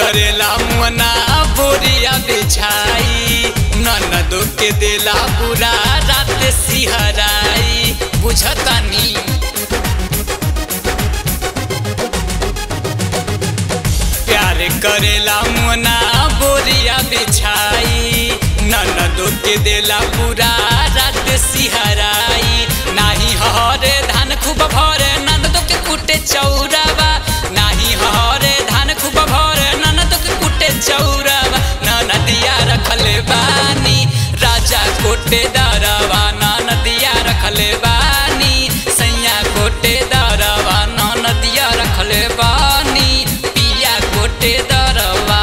करेला मुअना बोरिया बिछाई ननदो के देला पूरा रात सिहराई बुझतानी प्यार करेला मुअना बोरिया बिछाई ननदो के देला पूरा रात सिहराई नाही हरे धान खूब भरे ननदो के कुटे चौरावा नाही हरे धान खूब भरे ननदो के कुटे चौरावा ननदिया रखले बानी राजा कोटे दरवा ननदिया रखले बानी सैया कोटे दरवा ननदिया रखले बानी पिया कोटे दरवा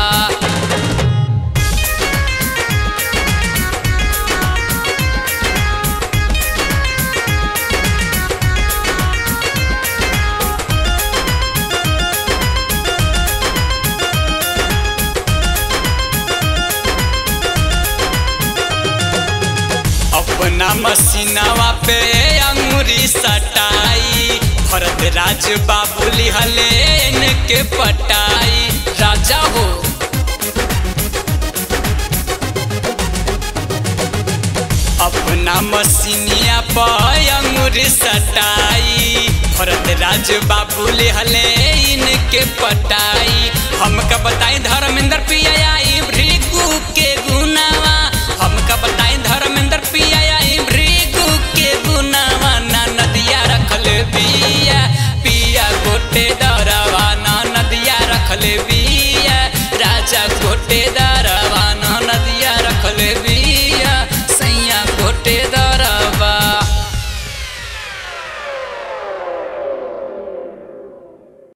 अपना मसीनावा पे अंगूरी सटाई भरत राज बाबू लिहले इनके पटाई राजा हो अपना मसीनिया पर अंगूरी सटाई भरत राज बाबू लिहले इनके पटाई हमका बताई धर्मेंद्र पिया